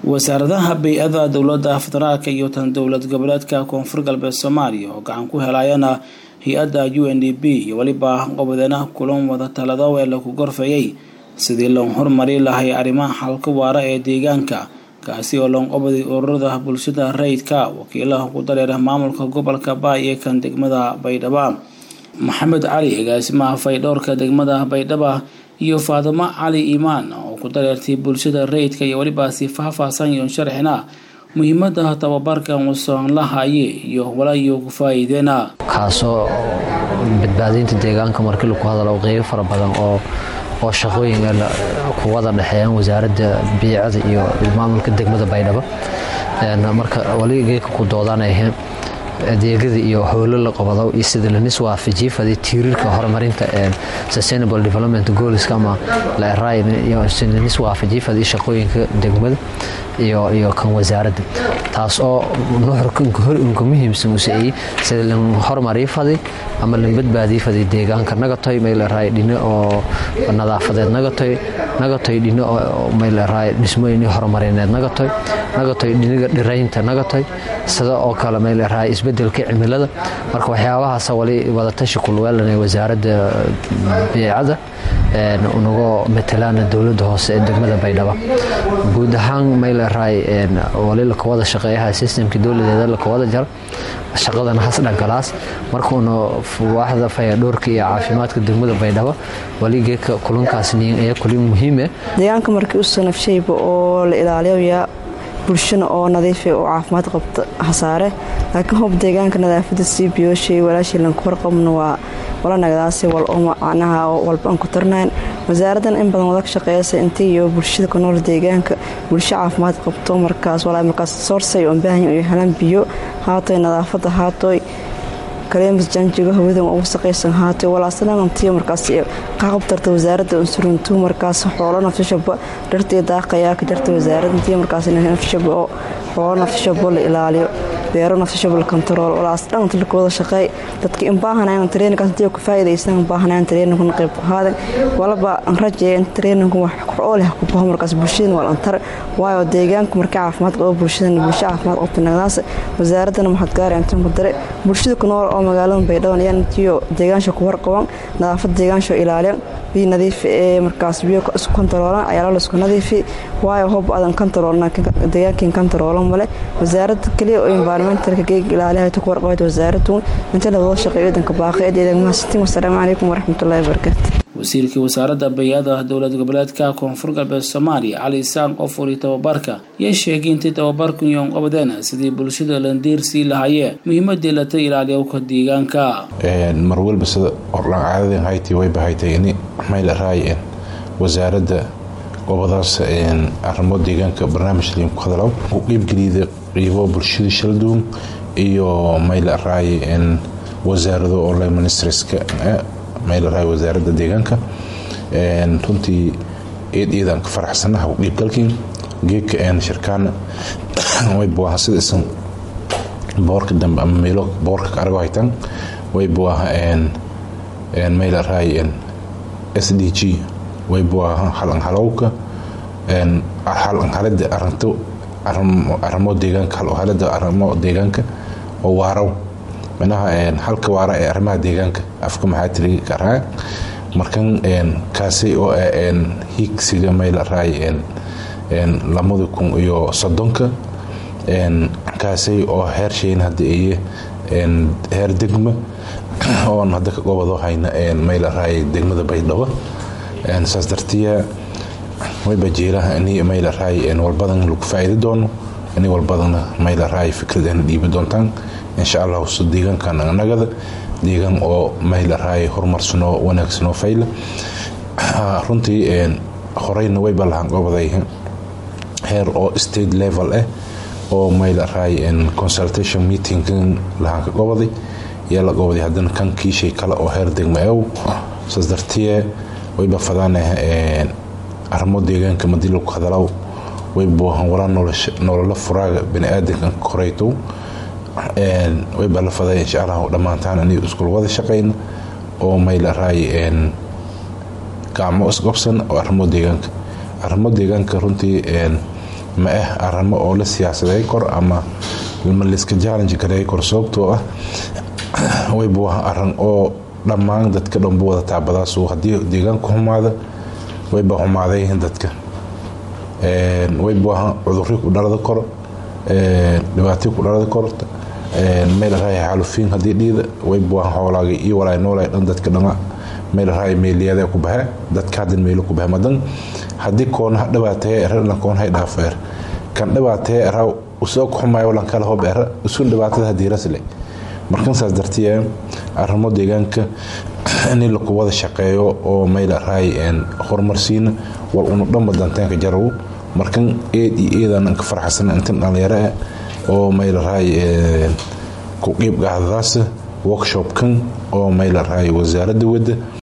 wasaaradaha bay-ada dowlada federaalk iyo tan dowlad goboleedka koonfur galbeed soomaaliya oo gacan ku helayana hay-adda u n d b iyo weliba qobadeena kulan wada talado ee lagu gorfeeyey sidii loo horumari lahay arrimaha xalka waara ee deegaanka kaasi oo loonqobaday ururada bulshada rayidka wakiilaha ugu dareera maamulka gobolka baay ee kan degmada baydhaba maxamed cali agaasimaha faydhowrka degmada baydhaba iyo faadimo cali iimaan oo ku dareertay bulshada rayidka iyo welibaasi faahfaahsan iyo sharxina muhiimada tababarkan uusan la haye iyo walayo ku faa-iideena kaasoo badbaadinta deegaanka markii lagu hadalo qeybo fara badan oo oo shaqooyin ku wada dhexeeyaan wasaaradda biicada iyo maamulka degmada baydhabo marka wali geedka ku doodanayheen adeegyada iyo howlo la qabado iyo sida lanis waafajiye faday tiiriirka horumarinta sustainable development goalska ama lanis waafajiye faday shaqooyinka degmada iyo iyo kan wasaaradda taas oo nuxurka muhiimsan usaeyey sida lan horumariye faday ama lan badbaadiye faday deegaanka nagatoy mayleeraay dhino oo nadaafadeed nagatoy nagatoy dhino oo mayleeraay dhismooyin horumarineed nagatoy nagatoy dhiniga dhiraynta nagatoy sida oo kale mayleeraay isbedelka cimilada marka waxyaabahaas wali wadatashi kulweelanay wasaaradda biicada unagoo matalaana dowlada hoose ee degmada baydhaba guud ahaan mayleeraay wali lakawada shaqeeyaha sistemka dowladeeda lakawada jara shaqadana hasdhagalaas markuuna waaxda fayadhoorka iyo caafimaadka degmada baydhabo wali geedka kulankaas ayaa kulin muhiime deegaanka markii u sanafshayba oo la ilaaliyoyaa bulshana oo nadiifa oo caafimaad qabta hasaare laakiin hoob deegaanka nadaafada sii biyooshay walaashii lanku warqabna waa wala nagdaasi wal oo macnaha walba aan ku tarnayn wasaaraddan in badan wada ka shaqeeyasa intii iyo bulshada ku nool deegaanka bulsho caafimaad qabto markaas walaa markaas soorsay oo baahan iyo helaan biyo haatoy nadaafada haatoy kaleemas janjiga hawadan ugu saqaysan haatoy walaasanantiyo markaas qaqabtarta wasaaradda unsuruntu markaas xoolo nafshashaba dhartii daaqayaa ka jarta wasaaradda intii markaas nafshashaba oo xoolo nafshashaba la ilaaliyo beero nafsashabal kontarool walaas dhan inta lakawada shaqeey dadka in baahanayn treeninkaas intii ku faa'iidaysan baahanayn treeninkan qayb qaadan walaba an rajee in treeninku wax oo leh ku baho markaas bulshada wal antar waayo deegaanka marka caafimaad qabo bulshada bulsho caafimaad qabta nagdaas wasaaradana maxad gaar intan ku dare bulshada ku nool oo magaalada baydhabo ayaan intiyo deegaansha ku warqaban nadaafad deegaansha ilaaliyan biyo nadiif ee markaas biyo isku kontaroolan ayaa la isku nadiifi waayo hob adan kontaroolna deegaankin kontaroolan male wasaaradda kaliya oo environmentalka geeg ilaaliyaha ku warqabayd wasaaraddu inta la wada shaqeeyo wadanka baaqeed ee mahadsantiin wassalaamu calaykum waraxmatullaahi wabarakaatu wasiirka wasaaradda bay-ada dowlad goboleedka koonfur galbeed soomaaliya cali isaan qofuri tababarka yay sheegay intay tababarku yoon qabadeen sidii bulshada landiir sii lahaayeen muhiimadii lata ilaaliyowka deegaanka mar walba sida ordhaan caadadeen haytii way bahaytay ini mayla raayeen wasaaradda gobadaas arrimo deegaanka barnaamij liin ku hadalow u qiibgeliyda qiibo bulshada shalduun iyo mayla raaye wasaarado online ministreska maylaraa wasaaradda deegaanka runtii eed eedaan ka faraxsanaha dhiibgalkiin geedka shirkaana waybuaha sida isan boorka dambe ama meelo boorka ka argo haytaan waybuaha maylaraa s d g waybuaha halanhalowka halanhalada arinto arimo deegaanka halhalada arimo deegaanka oo waaraw manaha halka waara ee arrimaha deegaanka afka maxaa tiri karaa markan kaasi oo hiigsiga mayla raay lamada kun iyo soddonka kaasi oo heer shayn hadda iyo heer degma oon hadda ka gobado hayna mayla raay degmada baydhabo saas dartiya wayba jeelaha ini mayla raay walbadan lagu faa'iidi doono ini walbadana mayla raay fikrad ana dhiibi doontaan insha allah so deegaankan anagada deegaan oo mayla raay horumarsanoo wanaagsanoo fayla runtii horeyna wayba lahaan gobaday heer oo state level ah oo mayla raay consultation meetingkan lahaan ka gobaday yaa la gobaday haddana kan kiishay kale oo heer degma ew saas dartiye wayba fadaanah arrimo deegaanka madii lagu hadalaw waybuahan walaa nolola furaaga baniaadankan koraytow wayba la faday insha allah dhammaantaan aniga iskul wada shaqayna oo mayla raay gacmo isqabsan oo arrimo deegaanka arrimo deegaanka runtii ma ah arimo oo la siyaasaday kor ama ma layska challenge gareey kor sababtoo ah wayba waa arin oo dhammaan dadka dhanbu wada taabadaasu haddii deegaanku xumaada wayba xumaaday dadka wayba waa cuduri ku dhalada kor dhibaatay ku dhalada korta meel raay xaalufiin haddii dhiida wayba waa xoolaagay iyo walaay noolay dhan dadka dhama meel raay meeliyada ku baxe dadka haddan meelo ku baxe madan haddii koona dhibaataya erlan koonhay dhaafeer kan dhibaataya eraa usoo ku xumaayo lan kala hob era usun dhibaatada haddii rasle markan saas dartiye arrimo deegaanka in laku wada shaqeeyo oo meel raay horumarsiina war unu dhanba danteenka jaraw markan eed iyo eedaan ka farxasan intan dhalinyaro ah oo meel raay ku qiib qaadadaas workshopkan oo meel raay wasaaradda wadda